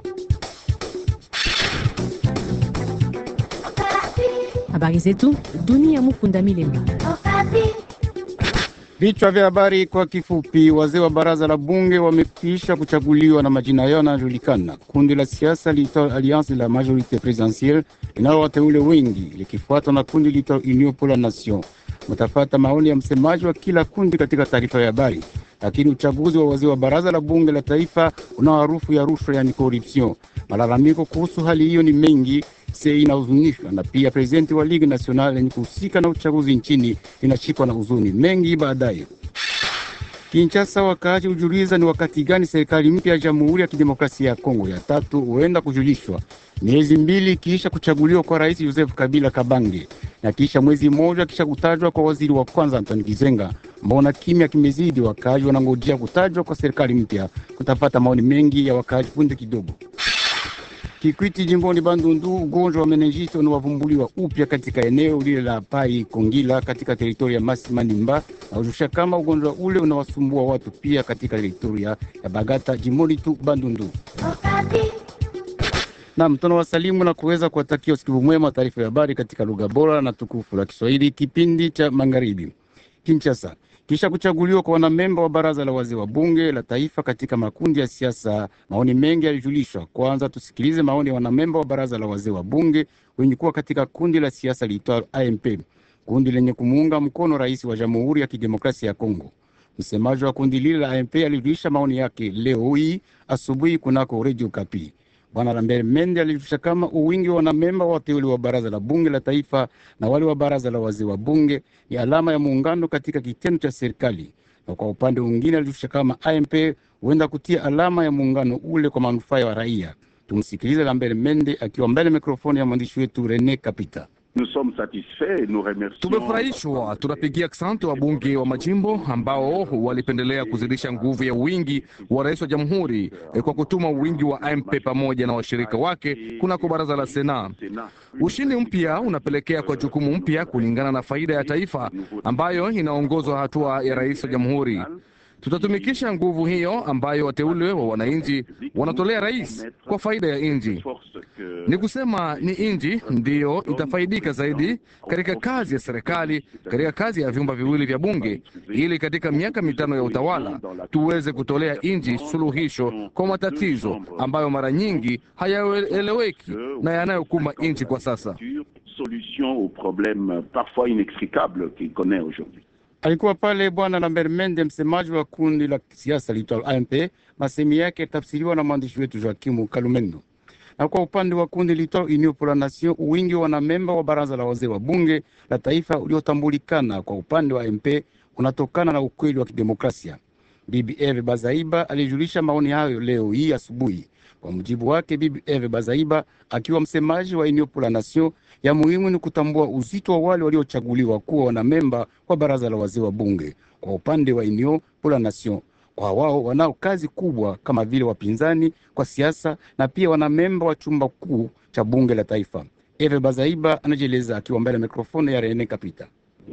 Habari zetu dunia. Mukunda Milemba. Vichwa vya habari kwa kifupi. Wazee wa baraza la bunge wamekwisha kuchaguliwa na majina yao yanayojulikana. Kundi la siasa liitwa Alliance la Majorite Presidentielle linalo wateule wengi likifuatwa na kundi liitwa Union pour la Nation. Mtafata maoni ya msemaji wa kila kundi katika taarifa ya habari. Lakini uchaguzi wa wazee wa baraza la bunge la taifa una harufu ya rushwa, yani corruption. Malalamiko kuhusu hali hiyo ni mengi se inahuzunishwa na pia prezidenti wa Ligue Nationale yenye kuhusika na uchaguzi nchini inashikwa na huzuni mengi. Baadaye Kinshasa, wakaaji hujuliza ni wakati gani serikali mpya ya Jamhuri ya Kidemokrasia ya Kongo ya tatu huenda kujulishwa, miezi mbili kisha kuchaguliwa kwa Rais Joseph Kabila Kabange na kisha mwezi mmoja kisha kutajwa kwa waziri wa kwanza Antoni Kizenga. Mbona kimya kimezidi? Wakaaji wanangojea kutajwa kwa serikali mpya. Kutapata maoni mengi ya wakaaji punde kidogo. Kikwiti jimboni Bandundu, ugonjwa wa menenjiti unawavumbuliwa upya katika eneo lile la Pai Kongila katika teritoria ya Masi Manimba, na ujusha kama ugonjwa ule unawasumbua watu pia katika teritoria ya Bagata jimboni tu Bandundu. Nam tuna wasalimu na kuweza kuwatakia usikivu mwema, taarifa ya habari katika lugha bora na tukufu la Kiswahili, kipindi cha magharibi. Kinshasa, kisha kuchaguliwa kwa wanamemba wa baraza la wazee wa bunge la taifa katika makundi ya siasa, maoni mengi yalijulishwa. Kwanza tusikilize maoni ya wanamemba wa baraza la wazee wa bunge wenye kuwa katika kundi la siasa liitwalo AMP, kundi lenye kumuunga mkono rais wa Jamhuri ya Kidemokrasia ya Kongo. Msemaji wa kundi lile la AMP alijulisha maoni yake leo hii asubuhi kunako Radio Kapi. Bwana Lambert Mende alijulisha kama uwingi wa wanamemba wateule wa baraza la bunge la taifa na wale wa baraza la wazee wa bunge ni alama ya muungano katika kitendo cha serikali, na kwa upande mwingine alijulisha kama AMP huenda kutia alama ya muungano ule kwa manufaa ya raia. Tumsikilize Lambert Mende akiwa mbele mikrofoni ya mwandishi wetu Rene Kapita. Tumefurahishwa, tunapigia asante wabunge wa majimbo ambao walipendelea kuzidisha nguvu ya wingi wa rais wa jamhuri eh, kwa kutuma wingi wa MP pamoja na washirika wake kunako baraza la Sena. Ushindi mpya unapelekea kwa jukumu mpya kulingana na faida ya taifa ambayo inaongozwa hatua ya rais wa jamhuri. Tutatumikisha nguvu hiyo ambayo wateule wa wananchi wanatolea rais kwa faida ya nchi. Ni kusema ni nchi ndiyo itafaidika zaidi katika kazi ya serikali, katika kazi ya vyumba viwili vya bunge, ili katika miaka mitano ya utawala tuweze kutolea nchi suluhisho kwa matatizo ambayo mara nyingi hayaeleweki na yanayokumba nchi kwa sasa. Alikuwa pale Bwana Lambert Mende, msemaji wa kundi la siasa liitwalo AMP. Masemi yake tafsiriwa na mwandishi wetu Joakimu Kalumendo. Na kwa upande wa kundi liitwalo Union pour la Nation, wingi wa wanamemba wa baraza la wazee wa bunge la taifa uliotambulikana kwa upande wa AMP unatokana na ukweli wa kidemokrasia. Bibi Eve Bazaiba alijulisha maoni hayo leo hii asubuhi. Kwa mujibu wake, Bibi Eve Bazaiba akiwa msemaji wa Union pour la Nation, ya muhimu ni kutambua uzito wa wale waliochaguliwa kuwa wanamemba wa baraza la wazee wa bunge kwa upande wa Union pour la Nation. Kwa wao wanao kazi kubwa kama vile wapinzani kwa siasa na pia wanamemba wa chumba kuu cha bunge la taifa. Eve Bazaiba anajieleza akiwa mbele ya mikrofoni ya Rene Kapita.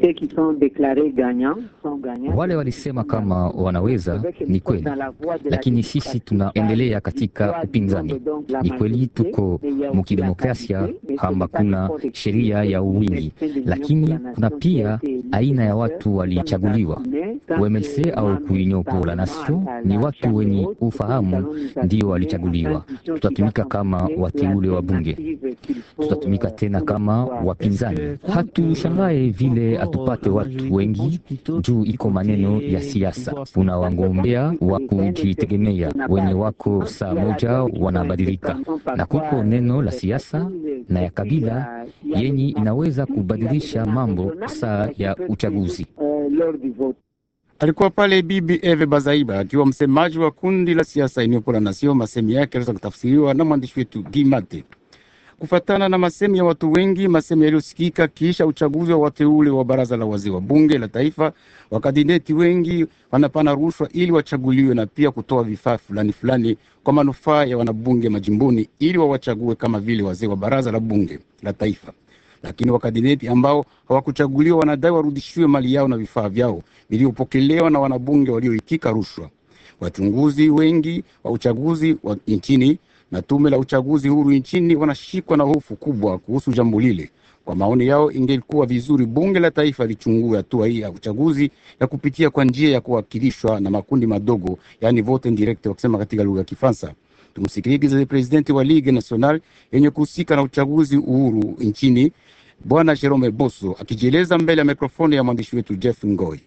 Wale walisema kama wanaweza, ni kweli, lakini sisi tunaendelea katika upinzani. Ni kweli tuko mukidemokrasia, kama kuna sheria ya uwingi, lakini kuna pia aina ya watu walichaguliwa. UMLC au Union pour la Nation ni watu wenye ufahamu ndio walichaguliwa. Tutatumika kama wateule wa bunge, tutatumika tena kama wapinzani. Hatushangae vile hatupate watu wengi juu iko maneno ya siasa. Kuna wagombea wa kujitegemea wenye wako saa moja wanabadilika, na kuko neno la siasa na ya kabila yenye inaweza kubadilisha mambo saa ya uchaguzi. Alikuwa pale Bibi Eve Bazaiba akiwa msemaji wa kundi la siasa Union pour la Nation. Masemi yake aliweza kutafsiriwa na mwandishi wetu Gimate. Kufatana na masemi ya watu wengi, masemi yaliyosikika kisha uchaguzi wa wateule wa baraza la wazee wa bunge la taifa, wakandideti wengi wanapana rushwa ili wachaguliwe na pia kutoa vifaa fulani fulani kwa manufaa ya wanabunge majimboni ili wawachague kama vile wazee wa baraza la bunge la taifa. Lakini wakandideti ambao hawakuchaguliwa wanadai warudishiwe mali yao na vifaa vyao vilivyopokelewa na wanabunge walioitika rushwa. Wachunguzi wengi wa uchaguzi wa nchini na tume la uchaguzi huru nchini wanashikwa na hofu kubwa kuhusu jambo lile. Kwa maoni yao, ingelikuwa vizuri bunge la taifa lichungue hatua hii ya uchaguzi ya kupitia kwa njia ya kuwakilishwa na makundi madogo, yaani vote indirect wakisema katika lugha ya Kifaransa. Tumsikilize presidenti wa Ligue National yenye kuhusika na uchaguzi uhuru nchini Bwana Jerome Boso akijieleza mbele ya mikrofoni ya mwandishi wetu Jeff Ngoi.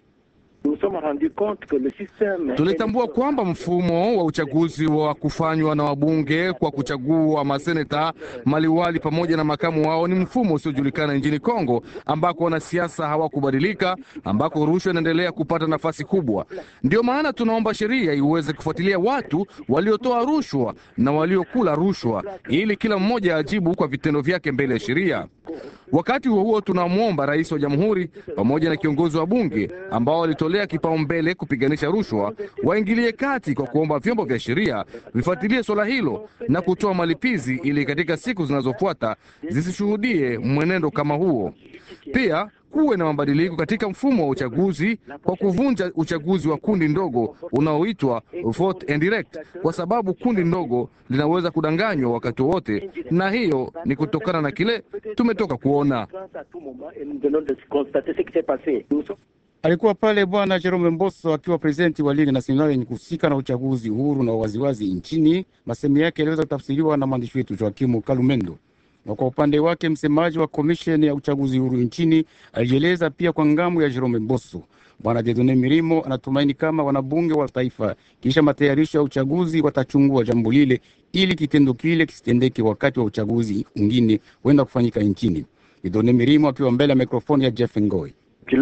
Tulitambua kwamba mfumo wa uchaguzi wa kufanywa na wabunge kwa kuchagua maseneta, maliwali pamoja na makamu wao ni mfumo usiojulikana nchini Kongo, ambako wanasiasa hawakubadilika, ambako rushwa inaendelea kupata nafasi kubwa. Ndio maana tunaomba sheria iweze kufuatilia watu waliotoa rushwa na waliokula rushwa, ili kila mmoja ajibu kwa vitendo vyake mbele ya sheria. Wakati huo huo, tunamwomba rais wa jamhuri pamoja na kiongozi wa bunge ambao walitolea kipaumbele kupiganisha rushwa waingilie kati kwa kuomba vyombo vya sheria vifuatilie swala hilo na kutoa malipizi ili katika siku zinazofuata zisishuhudie mwenendo kama huo. Pia kuwe na mabadiliko katika mfumo wa uchaguzi kwa kuvunja uchaguzi wa kundi ndogo unaoitwa vote indirect, kwa sababu kundi ndogo linaweza kudanganywa wakati wowote, na hiyo ni kutokana na kile tumetoka kuona. Alikuwa pale bwana Jerome Mboso akiwa prezidenti wa Ligue Nationale yenye kuhusika na uchaguzi uhuru na waziwazi nchini. Masemi yake yaliweza kutafsiriwa na mwandishi wetu Joakimu Kalumendo. Na kwa upande wake msemaji wa komisheni ya uchaguzi huru nchini alijieleza pia kwa ngambo ya Jerome Mboso. Bwana Jedone Mirimo anatumaini kama wanabunge wa taifa kisha matayarisho ya uchaguzi watachungua jambo lile ili kitendo kile kisitendeke wakati wa uchaguzi mwingine huenda kufanyika nchini. Jedone Mirimo akiwa mbele ya mikrofoni ya Jeff Ngoi.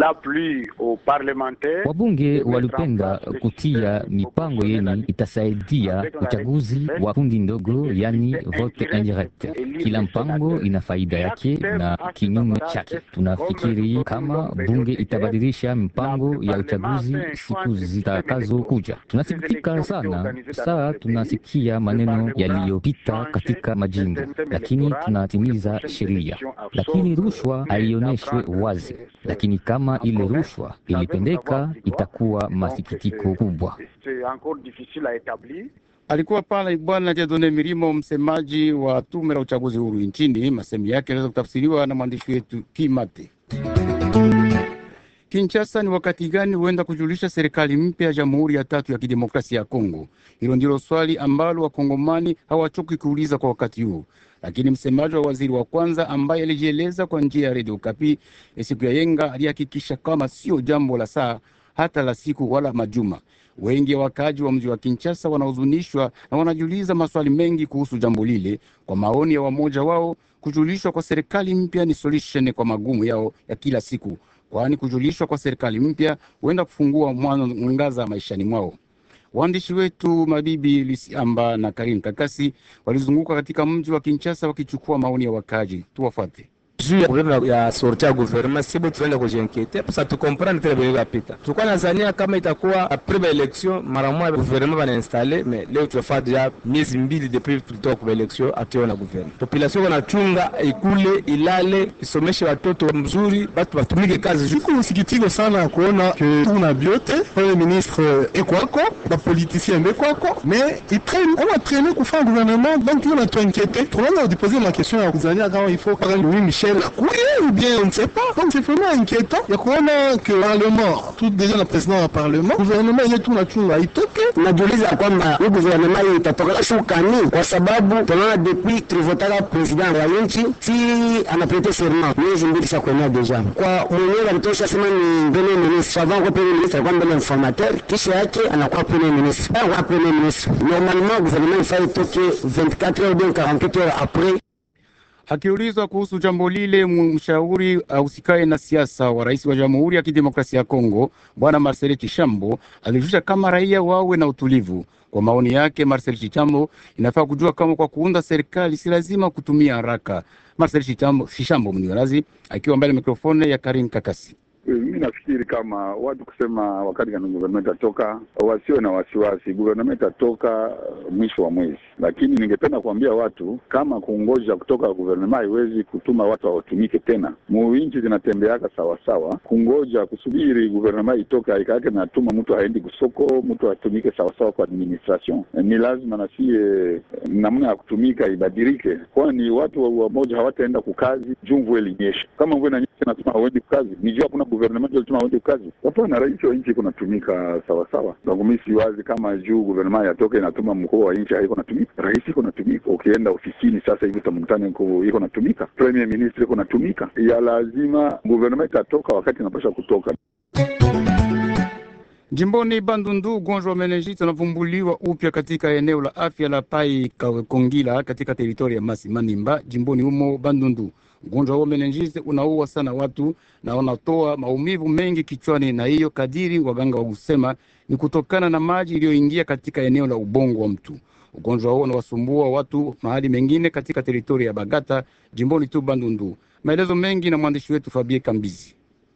Wabunge walipenda kutia mipango yenye itasaidia uchaguzi wa kundi ndogo, yani vote indirect. Kila mpango ina faida yake na kinyume chake. Tunafikiri kama bunge itabadilisha mpango ya uchaguzi siku zitakazokuja. Tunasikitika sana saa tunasikia maneno yaliyopita katika majimbo, lakini tunatimiza sheria, lakini rushwa haioneshwe wazi, lakini kama ile rushwa ilipendeka itakuwa masikitiko kubwa. Alikuwa pale bwana Jedone Mirimo, msemaji wa tume la uchaguzi huru nchini. Masemi yake yanaweza kutafsiriwa na mwandishi wetu Kimate. Kinshasa, ni wakati gani huenda kujulisha serikali mpya ya Jamhuri ya tatu ya Kidemokrasia ya Kongo? Hilo ndilo swali ambalo wakongomani hawachoki kuuliza kwa wakati huu, lakini msemaji wa waziri wa kwanza ambaye alijieleza kwa njia ya redio Kapi siku ya yenga alihakikisha kama sio jambo la saa hata la siku wala majuma. Wengi wa wakaaji wa mji wa Kinshasa wanahuzunishwa na wanajiuliza maswali mengi kuhusu jambo lile. Kwa maoni ya wamoja wao, kujulishwa kwa serikali mpya ni solution kwa magumu yao ya kila siku, kwani kujulishwa kwa serikali mpya huenda kufungua mwangaza maishani mwao. Waandishi wetu Mabibi Lisiamba na Karim Kakasi walizunguka katika mji wa Kinshasa wakichukua maoni ya wakaaji. Tuwafuate. juu ya probleme ya sorti ya gouvernement sibo tunaenda kujinkete pasa tukomprendre tele benye bapita tulikuwa nazania kama itakuwa apres ba election mara moja gouvernement banainstale mais leo tunafaa deja miezi mbili depuis tulitoka kwa election atuona gouvernement population wanachunga ikule ilale isomeshe watoto mzuri batu batumike kazi juu Siku msikitiko sana kuona ke tuna biote premier ministre ekwako bapoliticien bekwako mais itraine on va traîner kufanya gouvernement donc on a tout inquiété tunaanza kudiposer ma question ya kuzania kama il faut kaka Louis Michel akuye ou bien on ne sait pas donc c'est vraiment inquiétant ya kuona que parlement tout déjà le président wa parlement gouvernement yenye tunachunga itoke najiuliza kwamba hii guvernema hii itatokea shukani, kwa sababu tunaona depuis tulivotaka president wa nchi si anaprete serment miezi mbili sha kuenea deja kwa mwenyewe alitosha sema ni premier ministre avant kwa premier ministre alikuwa mbele informateur, kisha yake anakuwa premier ministre anakuwa premier ministre. Normalement gouvernement ifaa itoke 24 heures ou bien 48 heures après Akiulizwa kuhusu jambo lile, mshauri ahusikaye na siasa wa rais wa Jamhuri ya Kidemokrasia ya Kongo Bwana Marcel Chishambo alijulisha kama raia wawe na utulivu. Kwa maoni yake, Marcel Chishambo inafaa kujua kama kwa kuunda serikali si lazima kutumia haraka. Marcel Chishambo, Chishambo mniwarazi akiwa mbele ya mikrofone ya Karim Kakasi. Mi nafikiri kama watu kusema wakati gani guvernment itatoka, wasiwe na wasiwasi. Guvernment itatoka mwisho wa mwezi, lakini ningependa kuambia watu kama kungoja kutoka guvernema haiwezi kutuma watu hawatumike tena. Muinchi zinatembeaka sawasawa, kungoja kusubiri guvernema itoke haikaake natuma mtu haendi kusoko, mtu atumike sawasawa kwa administration. Ni lazima nasie namna ya kutumika ibadilike, kwani watu wamoja hawataenda kukazi juu mvua ilinyesha. Kama mvua inanyesha nasema hawendi kukazi, ni juu hakuna guvernment alituma hawendi kukazi. Hapana, rais wa nchi iko natumika sawasawa. Donc mi siwazi kama juu guvernema yatoke inatuma mkuu wa nchi haiko natumika, rais iko natumika. Ukienda ofisini sasa hivi utamkutana iko natumika, premier ministre iko natumika. Ya lazima guvernema itatoka wakati inapasha kutoka. Jimboni Bandundu, ugonjwa wa menenjiti unavumbuliwa upya katika eneo la afya la Pai Kongila katika teritori ya Masi Manimba, jimboni humo Bandundu. Ugonjwa huo menenjiti unaua sana watu na unatoa maumivu mengi kichwani, na hiyo kadiri waganga wa kusema ni kutokana na maji iliyoingia katika eneo la ubongo wa mtu. Ugonjwa huo unawasumbua watu mahali mengine katika teritori ya Bagata, jimboni tu Bandundu. Maelezo mengi na mwandishi wetu Fabie Kambizi.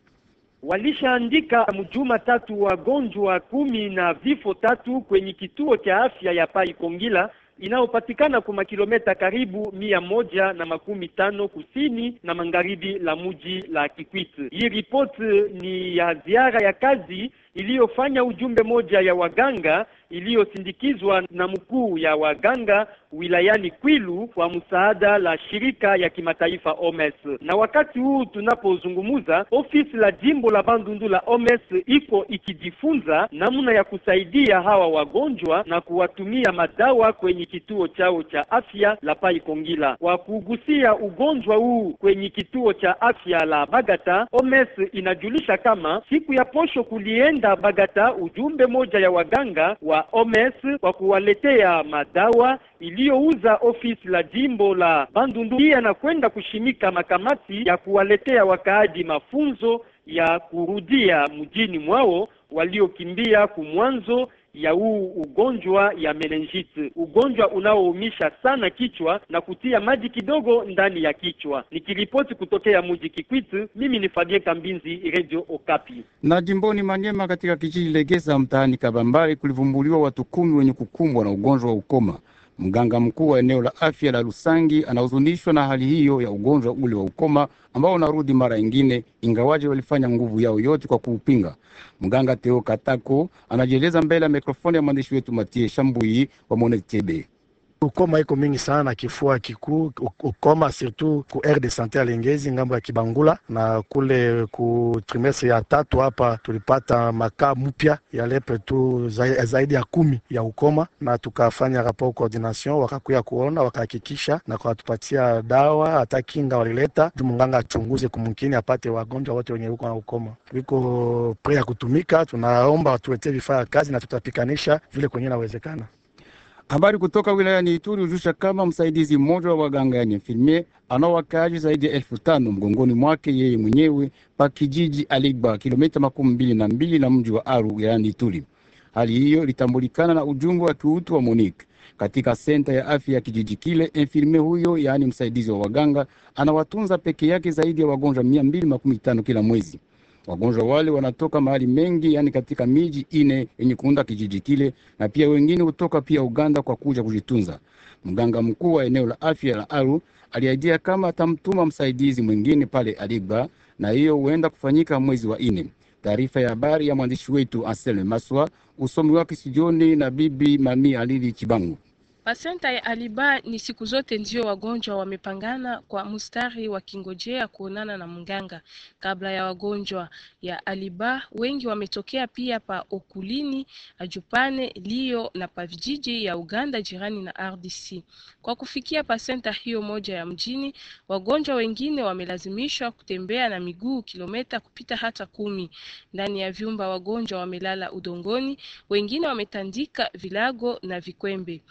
Walishaandika mjuma tatu wagonjwa kumi na vifo tatu kwenye kituo cha afya ya Pai Kongila inayopatikana kwa makilometa karibu mia moja na makumi tano kusini na magharibi la muji la Kikwit. Hii ripoti ni ya ziara ya kazi iliyofanya ujumbe moja ya waganga iliyosindikizwa na mkuu ya waganga wilayani Kwilu kwa msaada la shirika ya kimataifa OMS. Na wakati huu tunapozungumza, ofisi la jimbo la Bandundu la OMS iko ikijifunza namna ya kusaidia hawa wagonjwa na kuwatumia madawa kwenye kituo chao cha afya la Pai Kongila. Kwa kugusia ugonjwa huu kwenye kituo cha afya la Bagata, OMS inajulisha kama siku ya posho kulienda Bagata ujumbe moja ya waganga wa OMS kwa kuwaletea madawa iliyouza ofisi la jimbo la Bandundu. Pia na kwenda kushimika makamati ya kuwaletea wakaaji mafunzo ya kurudia mjini mwao waliokimbia kumwanzo ya huu ugonjwa ya menenjiti, ugonjwa unaoumisha sana kichwa na kutia maji kidogo ndani ya kichwa. Nikiripoti kutokea mji Kikwit, mimi ni Fabien Kambinzi, Radio Okapi. Na jimboni Manyema, katika kijiji Legeza mtaani Kabambari, kulivumbuliwa watu kumi wenye kukumbwa na ugonjwa wa ukoma. Mganga mkuu wa eneo la afya la Lusangi anahuzunishwa na hali hiyo ya ugonjwa ule wa ukoma ambao unarudi mara ingine, ingawaje walifanya nguvu yao yote kwa kuupinga. Mganga Teo Katako anajieleza mbele ya mikrofoni ya mwandishi wetu Matie Shambui wa Monetebe. Ukoma iko mingi sana, kifua kikuu, ukoma surtout ku aire de sante ya Lengezi ngambo ya Kibangula, na kule ku trimestre ya tatu hapa tulipata makaa mpya ya lepe tu zaidi ya kumi ya ukoma, na tukafanya rapport coordination, wakakuya kuona wakahakikisha na wakatupatia dawa, hata kinga walileta juu munganga achunguze kumkini apate wagonjwa wote wenye uko na ukoma. Wiko pre ya kutumika, tunaomba watuletee vifaa ya kazi na tutapikanisha vile kwenye inawezekana. Habari kutoka wilayani Ituri hujusha kama msaidizi mmoja wa waganga yani infirmier anao wakaaji zaidi ya elfu tano mgongoni mwake yeye mwenyewe pa kijiji Aligba, kilomita makumi mbili na mbili na mji wa Aru wilayani Ituri. Hali hiyo ilitambulikana na ujumbe wa kiutu wa Monique katika senta ya afya ya kijiji kile. Infirmier huyo yaani msaidizi wa waganga anawatunza peke yake zaidi ya wagonjwa mia mbili makumi tano kila mwezi. Wagonjwa wale wanatoka mahali mengi, yani katika miji ine yenye kuunda kijiji kile, na pia wengine hutoka pia Uganda kwa kuja kujitunza. Mganga mkuu wa eneo la afya la Aru aliahidia kama atamtuma msaidizi mwingine pale Aligba, na hiyo huenda kufanyika mwezi wa ine. Taarifa ya habari ya mwandishi wetu Anselme Maswa, usomi wake studioni na bibi Mami Alili Chibangu. Pasenta ya Aliba ni siku zote ndio wagonjwa wamepangana kwa mstari wakingojea kuonana na mganga. Kabla ya wagonjwa ya Aliba, wengi wametokea pia pa Okulini, Ajupane, Lio na pa vijiji ya Uganda jirani na RDC. Kwa kufikia pasenta hiyo moja ya mjini, wagonjwa wengine wamelazimishwa kutembea na miguu kilomita kupita hata kumi. Ndani ya vyumba wagonjwa wamelala udongoni, wengine wametandika vilago na vikwembe. Ni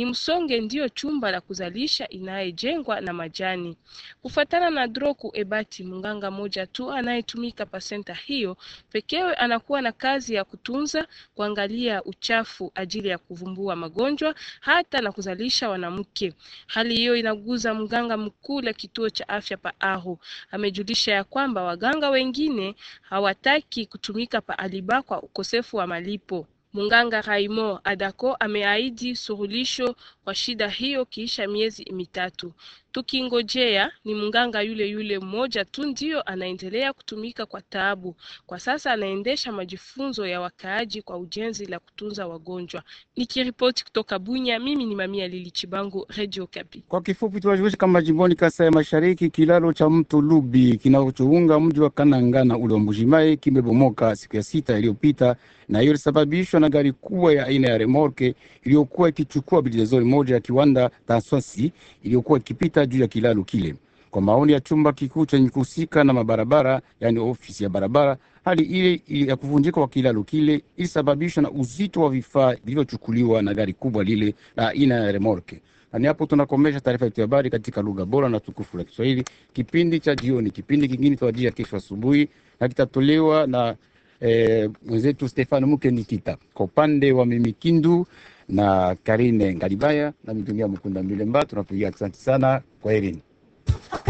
ni msonge ndiyo chumba la kuzalisha inayejengwa na majani. Kufatana na Droku Ebati, mganga moja tu anayetumika pasenta hiyo pekewe, anakuwa na kazi ya kutunza, kuangalia uchafu ajili ya kuvumbua magonjwa hata na kuzalisha wanamke. Hali hiyo inaguza mganga mkuu la kituo cha afya pa Aho. Amejulisha ya kwamba waganga wengine hawataki kutumika pa Aliba kwa ukosefu wa malipo. Munganga Raimo Adako ameahidi suluhisho kwa shida hiyo kiisha miezi mitatu. Tukingojea ni munganga yule yule mmoja tu ndio anaendelea kutumika kwa taabu. Kwa sasa anaendesha majifunzo ya wakaaji kwa ujenzi la kutunza wagonjwa. Nikiripoti kutoka Bunya, mimi ni Mamia Lili Chibangu, Radio Kapi. Kwa kifupi tuwajulishe kama jimboni Kasai ya Mashariki, kilalo cha mto Lubi kinachounga mji wa Kanangana ule wa Mbujimayi kimebomoka siku ya sita iliyopita, na hiyo ilisababishwa na gari kubwa ya aina ya remorke iliyokuwa ikichukua bidhaa moja ya kiwanda Tanswasi iliyokuwa ikipita juu ya kilalo kile. Kwa maoni ya chumba kikuu chenye kuhusika na mabarabara, yani ofisi ya barabara, hali ile ya kuvunjika kwa kilalo kile ilisababishwa na uzito wa vifaa vilivyochukuliwa na gari kubwa lile la aina ya remorke. Nani hapo tunakomesha taarifa yetu ya habari katika lugha bora na tukufu la Kiswahili, kipindi cha jioni. Kipindi kingine tuwajia kesho asubuhi na kitatolewa na eh, mwenzetu Stefano Mukenikita kwa upande wa Mimikindu na Karine Ngalibaya na Mitungia Mkunda Milemba. Tunapigia asante sana, kwa herini.